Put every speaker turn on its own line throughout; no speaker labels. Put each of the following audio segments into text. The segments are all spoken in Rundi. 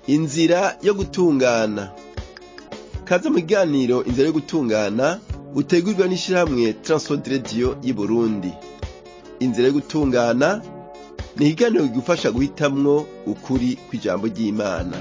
inzira yo gutungana kaze mu kiganiro inzira yo gutungana utegurwa n'ishirahamwe Transworld Radio y'i Burundi inzira yo gutungana ni ikiganiro kigufasha guhitamwo ukuri kw'ijambo ry'Imana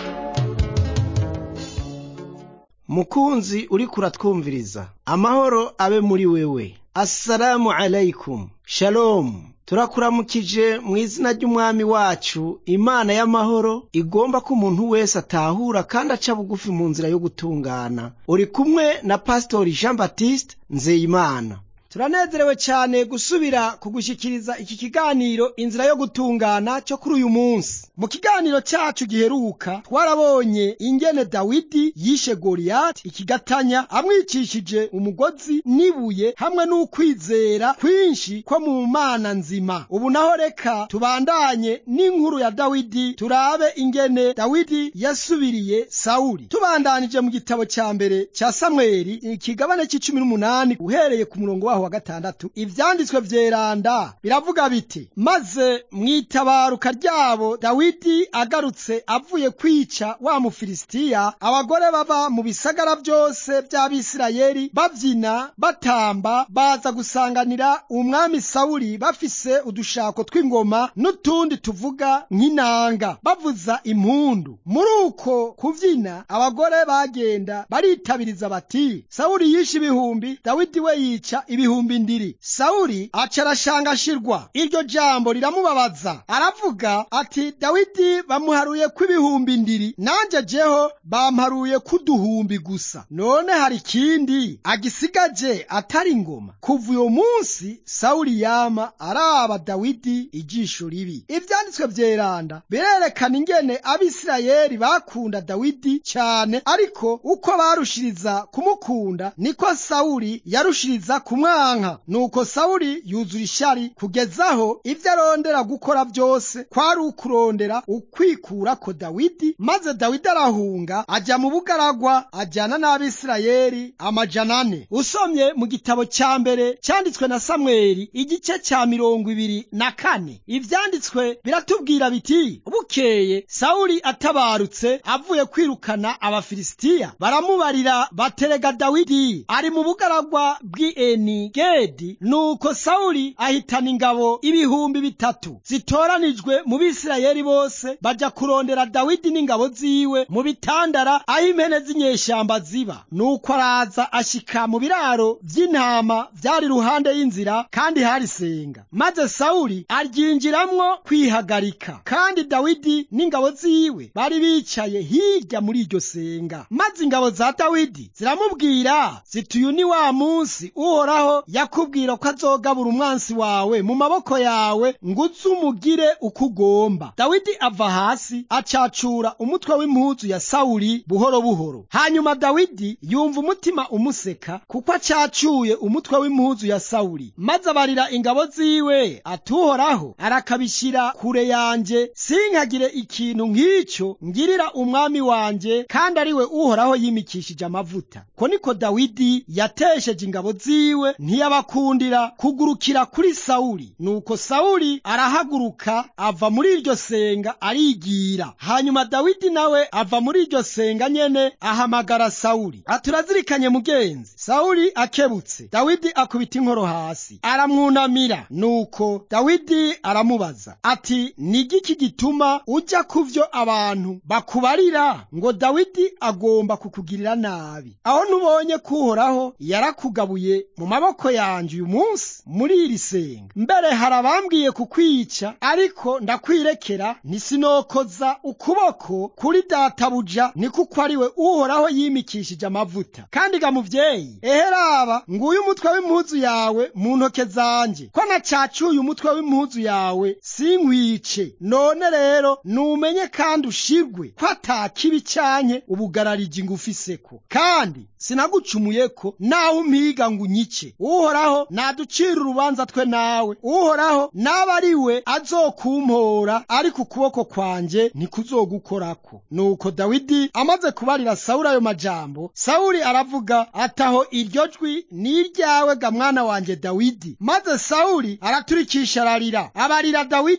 mukunzi uriko uratwumviriza amahoro abe muri wewe assalamu alaikum shalom turakuramukije mu izina ry'umwami wacu imana y'amahoro igomba ko umuntu wese atahura kandi aca bugufi mu nzira yo gutungana uri kumwe na pasitori jean baptiste nzeyimana turanezerewe cyane gusubira kugushyikiriza iki kiganiro inzira yo gutungana cyo kuri uyu munsi mu kiganiro cyacu giheruka twarabonye ingene dawidi yishe goliyati ikigatanya amwicishije umugozi n'ibuye hamwe n'ukwizera kwinshi ko mu mana nzima ubu naho reka tubandanye n'inkuru ya dawidi turabe ingene dawidi yasubiriye sawuli tubandanije mu gitabo cya mbere cya samweli ikigabane cy'icumi n'umunani uhereye ku murongo waho wa gatandatu ivyanditswe vyeranda biravuga biti maze mwitabaruka ryabo dawidi agarutse avuye kwica wa mufilisitiya abagore baba mu bisagara byose by'abisirayeli bavyina batamba baza gusanganira umwami sawuli bafise udushako tw'ingoma n'utundi tuvuga nk'inanga bavuza impundu muri uko kuvyina abagore bagenda baritabiriza bati sawuli yishe ibihumbi dawidi we yica ibihumbi ibihumbi ndiri sawuli aca arashangashirwa iryo jambo riramubabaza aravuga ati dawidi bamuharuye ko ibihumbi ndiri nanje jeho bamparuye k'uduhumbi gusa none hari ikindi agisigaje atari ingoma kuva uyo munsi sawuli yama araba dawidi ijisho ribi ivyanditswe vyeranda birerekana ingene abisirayeli bakunda dawidi cyane ariko uko barushiriza kumukunda niko sawuli yarushiriza kumwanka nuko sawuli yuzura ishari kugezaho ibyo arondera gukora byose kwari ukurondera ukwikurako dawidi maze dawidi arahunga ajya mu bugaragwa ajyana n'abisirayeli amajana ane usomye mu gitabo cya mbere cyanditswe na samweli igice cya mirongo ibiri na kane ibyanditswe biratubwira biti bukeye sawuli atabarutse avuye kwirukana abafilisitiya baramubarira baterega dawidi ari mu bugaragwa bw'eni gedi nuko sawuli ahitana ingabo ibihumbi bitatu zitoranijwe mu bisirayeli bose baja kurondera dawidi n'ingabo ziwe mu bitandara aho impene z'inyeshamba ziba nuko araza ashika mu biraro vy'intama vyari ruhande y'inzira kandi hari senga maze sawuli aryinjiramwo kwihagarika kandi dawidi n'ingabo ziwe bari bicaye hirya muri iryo senga maze ingabo za dawidi ziramubwira ziti uyu ni wa munsi uhoraho yakubwira ko azogabura umwansi wawe mu maboko yawe ngo uze umugire uko ugomba dawidi ava hasi acacura umutwe w'impuzu ya sawuli buhoro buhoro hanyuma dawidi yumva umutima umuseka kuko acacuye umutwe w'impuzu ya sawuli maze abarira ingabo ziwe atuhoraho arakabishyira kure yanje sinkagire ikintu nk'icyo ngirira umwami wanje kandi ari we uhoraho yimikishije amavuta ko niko dawidi yatesheje ingabo ziwe ntiyabakundira kugurukira kuri sawuli nuko sawuli arahaguruka ava muri iryo senga arigira hanyuma dawidi nawe ava muri iryo senga nyene ahamagara sawuli aturazirikanye mugenzi sawuli akebutse dawidi akubita inkoro hasi aramwunamira nuko dawidi aramubaza ati ni igiki gituma ujya ku vyo abantu bakubarira ngo dawidi agomba kukugirira nabi aho ntubonye kuhoraho yarakugabuye mu maboko yanje uyu munsi muri iri senga mbere hari abambwiye kukwica ariko ndakwirekera ntisinokoza ukuboko kuri databuja ni kuko ari we uhoraho yimikishije amavuta kandi ga muvyeyi eheraba nguyu umutwe w'impuzu yawe mu ntoke zanje ko nacacuye umutwe w'impuzu yawe sinkwice none rero numenye kandi ushirwe ko ata kibi canke ubugarariji ngufiseko kandi sinagucumuyeko nawe umpiga ngo unyice uhoraho naducira urubanza twe nawe uhoraho naba ari we azokumpora ariko ukuboko kwanje ntikuzogukorako nuko dawidi amaze kubarira sawuli ayo majambo sawuli aravuga ataho iryo jwi ni iryawe ga mwana wanje dawidi maze sawuli araturikisha ararira abarira dawidi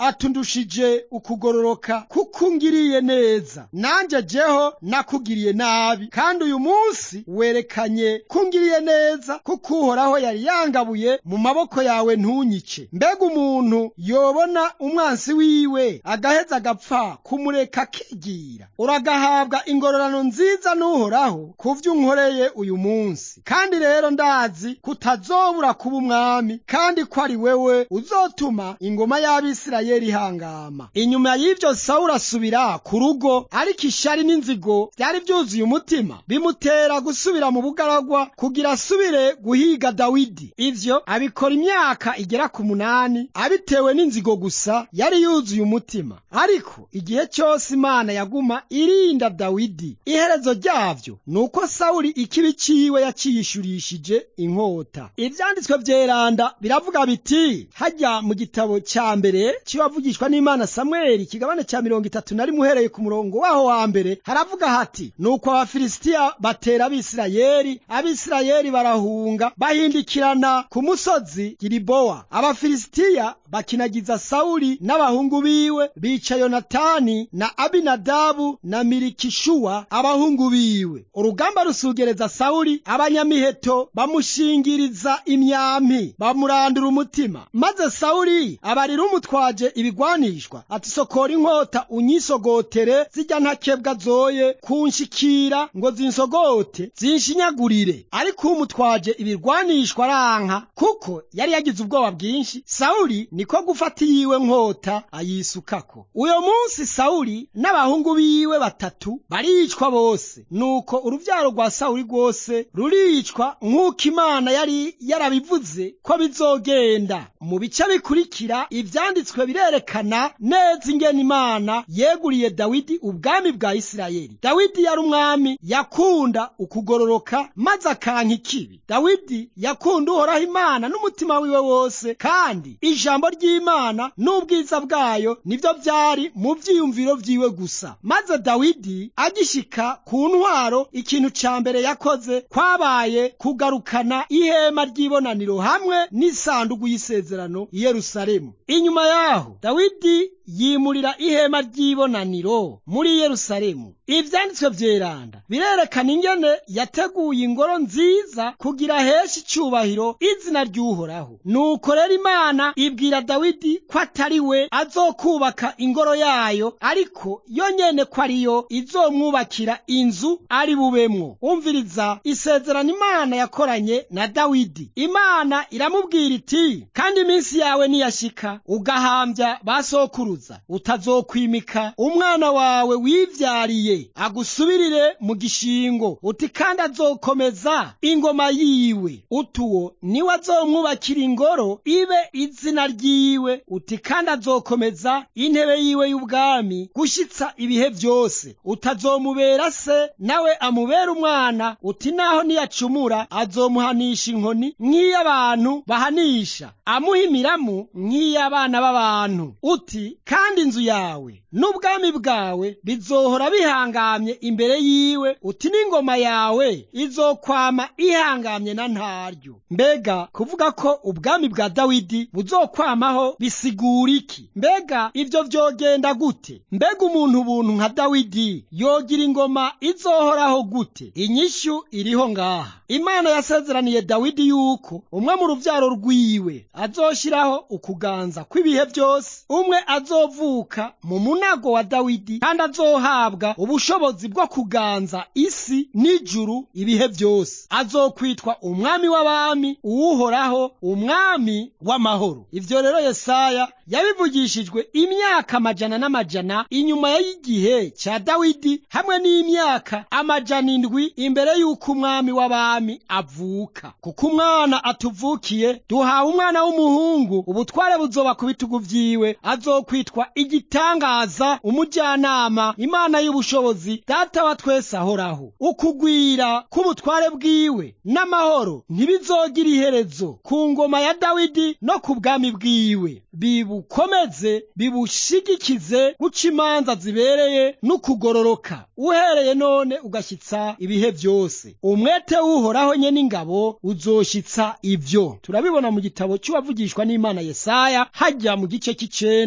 atundushije ukugororoka kuko ungiriye neza nanjye jeho nakugiriye nabi kandi uyu munsi werekanye ko ungiriye neza kuko uhoraho yari yangabuye mu maboko yawe ntunyice mbega umuntu yobona umwansi wiwe agaheza agapfa kumureka akigira uragahabwa ingororano nziza n'uhoraho ku vyo unkoreye uyu munsi kandi rero ndazi kutazobura kuba umwami kandi ko ari wewe uzotuma ingoma y'abisirayeli ihangama inyuma y'ivyo sawuli asubira ku rugo ariko ishari n'inzigo vyari vyuzuye umutima bimutera gusubira mu bugaragwa kugira asubire guhiga dawidi ivyo abikora imyaka igera ku munani abitewe n'inzigo gusa yari yuzuye umutima ariko igihe cyose imana yaguma irinda dawidi iherezo ryavyo ni uko sawuli ikibi ciwe yaciyishurishije inkota ivyanditswe vyeranda biravuga biti hajya mu gitabo ca mbere cibavugishwa n'imana samweli ikigabane ca mirongo itatu na rimwe uhereye ku murongo waho wa mbere haravuga hati nuko abafilisitiya batera abisirayeli abisirayeli barahunga bahindikirana ku musozi gilibowa abafilisitiya bakinagiza sawuli n'abahungu biwe bica yonatani na abinadabu na mirikishuwa abahungu biwe urugamba rusugereza sawuli abanyamiheto bamushingiriza imyampi bamurandura umutima maze sawuli abarira umutwaje ibigwanishwa ati sokora inkota unyisogotere zijya ntakebwa zoye kunshikira ngo zinsogote zinshinyagurire ariko umutwaje ibirwanishwa aranka kuko yari yagize ubwoba bwinshi sawuli niko gufata iyiwe nkota ayisukako uyo munsi sawuli n'abahungu biwe batatu baricwa bose nuko uruvyaro rwa sawuli rwose ruricwa nk'uko imana yari yarabivuze ko bizogenda mu bice bikurikira ivyanditswe birerekana neza ingene imana yeguriye dawidi ubwami bwa isirayeli dawidi yari umwami yakunda ukugororoka maze akanka ikibi dawidi yakunda uhoraho imana n'umutima wiwe wose kandi ijambo ry'imana n'ubwiza bwayo nibyo byari mu vyiyumviro vyiwe gusa maze dawidi agishika ku ntwaro ikintu ca mbere yakoze kwabaye kugarukana ihema ry'ibonaniro hamwe n'isandugu y'isezerano i yerusalemu inyuma yaho dawidi yimurira ihema ry'ibonaniro muri yerusalemu ivyanditswe vyeranda birerekana ingene yateguye ingoro nziza kugira hesha icubahiro izina ry'uhoraho nuko rero imana ibwira dawidi ko atari we azokubaka ingoro yayo ariko yo nyene ko ariyo izomwubakira inzu ari bubemwo umviriza isezerano imana yakoranye na dawidi imana iramubwira iti kandi iminsi yawe niyashika ugahambya basokuruza utazokwimika umwana wawe wivyariye agusubirire mu gishingo uti kandi azokomeza ingoma yiwe utuwo niwe azomwubakira ingoro ibe izina ryiwe uti kandi azokomeza intebe yiwe y'ubwami gushitsa ibihe vyose utazomubera se nawe amubera umwana uti naho niyacumura azomuhanisha inkoni nk'iy'abantu bahanisha amuha imiramu nk'iy'abana b'abantu uti kandi inzu yawe n'ubwami bwawe bizohora bihangamye imbere yiwe uti n'ingoma yawe izokwama ihangamye na ntaryo mbega kuvuga ko ubwami bwa dawidi buzokwamaho bisigura iki mbega ibyo vyogenda gute mbega umuntu ubuntu nka dawidi yogira ingoma izohoraho gute inyishu iriho ngaha imana yasezeraniye dawidi yuko umwe mu ruvyaro rwiwe azoshiraho ukuganza kw'ibihe byose umwe azovuka mu munago wa dawidi kandi azohabwa ubushobozi bwo kuganza isi n'ijuru ibihe byose azokwitwa umwami w'abami uwuhoraho umwami w'amahoro ivyo rero yesaya yabivugishijwe imyaka amajana n'amajana inyuma y'igihe ca dawidi hamwe n'imyaka amajana indwi imbere y'uko umwami w'abami avuka kuko umwana atuvukiye duhawe umwana w'umuhungu ubutware buzoba ku bitugu vyiwe azokwitwa igitangaza umujyanama imana y'ubushobozi data wa twese ahoraho ukugwira k'ubutware bwiwe n'amahoro ntibizogira iherezo ku ngoma ya dawidi no ku bwami bwiwe bibukomeze bibushigikize guca imanza zibereye n'ukugororoka uhereye none ugashyitsa ibihe byose umwete w'uhoraho nye n'ingabo uzoshitsa ibyo turabibona mu gitabo cy'uwavugishwa n'imana yesaya hajya mu gice cy'icenda ku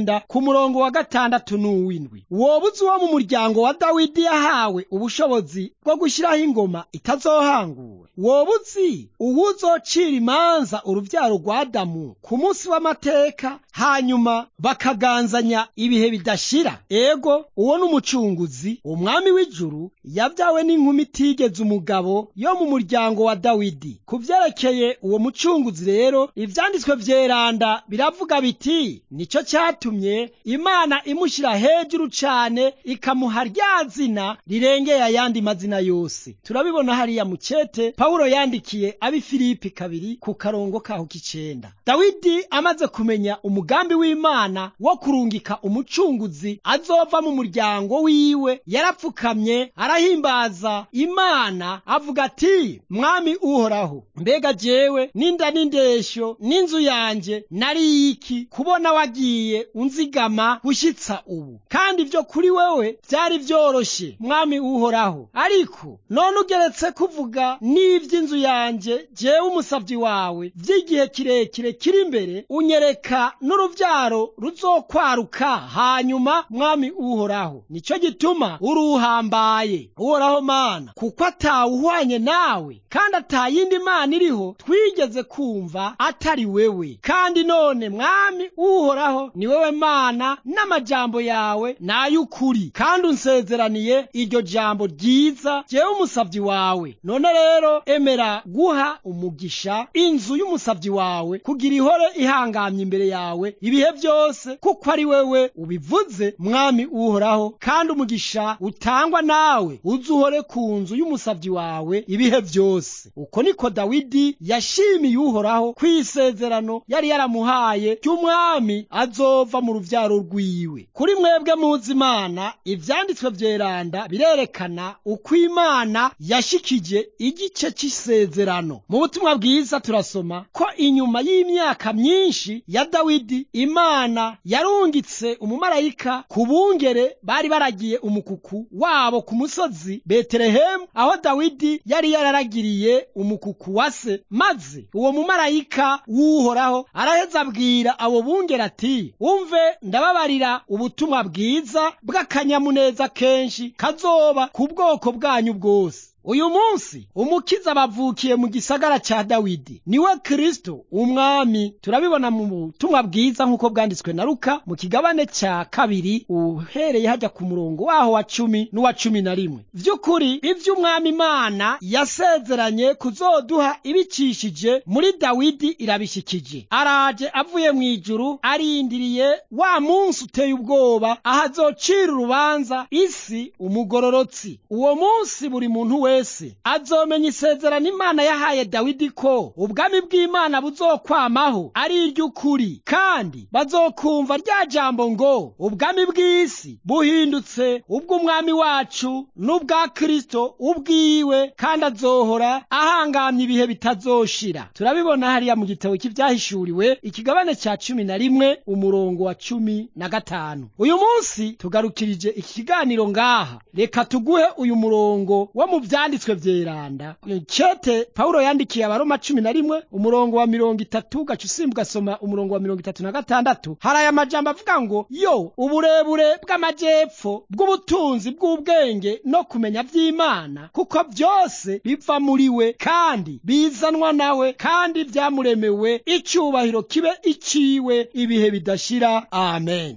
umurongo wa gatandatu n'uw'indwi wobuze uwo mu muryango wa dawidi yahawe ubushobozi bwo gushyiraho ingoma itazohanguwe wobuzi uwuzocira imanza urubyaro rwa adamu ku munsi w'amateka hanyuma bakaganzanya ibihe bidashira ego uwo n'umucunguzi umwami w'ijuru yabyawe n'inkumi itigeze umugabo yo mu muryango wa dawidi ku byerekeye uwo mucunguzi rero ivyanditswe vyeranda biravuga biti nicyo cyatumye imana imushyira hejuru cane ikamuha rya zina rirengeye ayandi mazina yose turabibona hariya mu cete pawulo yandikiye abi filipi kabiri ku karongo kaho k'icenda dawidi amaze kumenya umugambi w'imana wo kurungika umucunguzi azova mu muryango wiwe yarapfukamye arahimbaza imana avuga ati mwami uhoraho mbega jewe n'inda n'indeshyo n'inzu yanje nari iki kubona wagiye unzigama gushyitsa ubu kandi ibyo kuri wewe byari byoroshe mwami uhoraho ariko none ugeretse kuvuga n'iby'inzu yanjye jewe umusabyi wawe by'igihe kirekire kiri imbere unyereka n'urubyaro ruzokwaruka hanyuma mwami uhoraho nicyo gituma uruhambaye uhoraho mana kuko atawuhwanye nawe kandi atayindi mana iriho twigeze kumva atari wewe kandi none mwami uhoraho ni wewe mana n'amajambo yawe n'ay'ukuri kandi unsezeraniye iryo jambo ryiza jewe umusabyi wawe none rero emera guha umugisha inzu y'umusabyi wawe kugira ihore ihangamye imbere yawe ibihe byose kuko ari wewe ubivuze mwami uhoraho kandi umugisha utangwa nawe uzuhore ku nzu y'umusabyi wawe ibihe byose uko niko dawidi yashimiye uhoraho ku isezerano yari yaramuhaye ry'umwami azova mu rubyaro rwiwe kuri mwebwe muzi imana ivyanditswe vyeranda birerekana uko imana yashikije igice c'isezerano mu butumwa bwiza turasoma ko inyuma y'imyaka myinshi ya dawidi imana yarungitse umumarayika ku bungere bari baragiye umukuku wabo ku musozi betelehemu aho dawidi yari yararagiriye umukuku wa se maze uwo mumarayika w'uhoraho araheza abwira abo bungere ati umve ndababarira ubutumwa bwiza bw'akanyamuneza kenshi kazoba ku bwoko bwanyu bwose uyu munsi umukiza bavukiye mu gisagara cya dawidi niwe kristo umwami turabibona mu butumwa bwiza nk'uko bwanditswe na luka mu kigabane cya kabiri uhereye hajya ku murongo waho wa cumi n'uwa cumi na rimwe vy'ukuri ivy'umwami imana yasezeranye kuzoduha ibicishije muri dawidi irabishikije araje avuye mu ijuru arindiriye wa munsi uteye ubwoba aho azocira urubanza isi umugororotsi uwo munsi buri muntu wese wese azomenya isezerano imana yahaye dawidi ko ubwami bw'imana buzokwamaho ari iry'ukuri kandi bazokumva rya jambo ngo ubwami bw'isi buhindutse ubw'umwami wacu n'ubwa kristo ubwiwe kandi azohora ahangamye ibihe bitazoshira turabibona hariya mu gitabo cy'ibyahishuriwe ikigabane cya cumi na rimwe umurongo wa cumi na gatanu uyu munsi tugarukirije iki kiganiro ngaha reka tuguhe uyu murongo wo mu byanditswe vyeranda cete pawulo yandikiye abaroma cumi na rimwe umurongo wa mirongo itatu gaca usimba ugasoma umurongo wa mirongo itatu na gatandatu hari aya majambo avuga ngo yo uburebure bw'amajepfo bw'ubutunzi bw'ubwenge no kumenya vy'imana kuko byose biva muri we kandi bizanwa nawe kandi vyamuremewe icubahiro kibe iciwe ibihe bidashira amen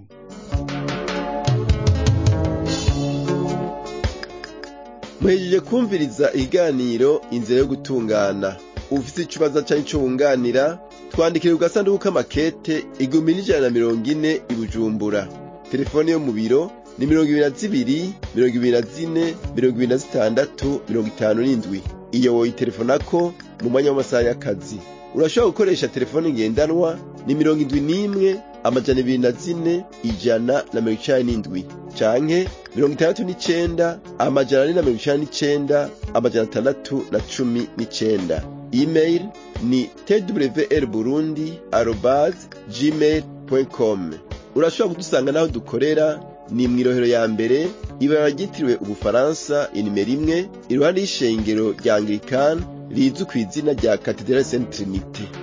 muhejeje kumviriza ikiganiro inzira yo gutungana ufite ikibazo cyangwa icyo wunganira twandikire ku gasanduku k'amakete igihumbi n'ijana na mirongo ine i bujumbura telefone yo mu biro ni mirongo ibiri na zibiri mirongo ibiri na zine mirongo ibiri na zitandatu mirongo itanu n'indwi iyo woyitelefonako mu mwanya w'amasaha y'akazi urashobora gukoresha telefone ngendanwa ni mirongo indwi n'imwe amajana ibiri na zine ijana na mirongo icani n'indwi canke mirongo itandatu n'icenda amajana ane na mirongo icani n'icenda amajana atandatu na cumi n'icenda email ni twr burundi arobas gmail com urashobora kudusanga n'aho dukorera ni mw'irohero ya mbere ibara ryitiriwe ubufaransa inimero imwe iruhande y'ishengero rya anglikani rizwi ku izina rya katedrali saint trinite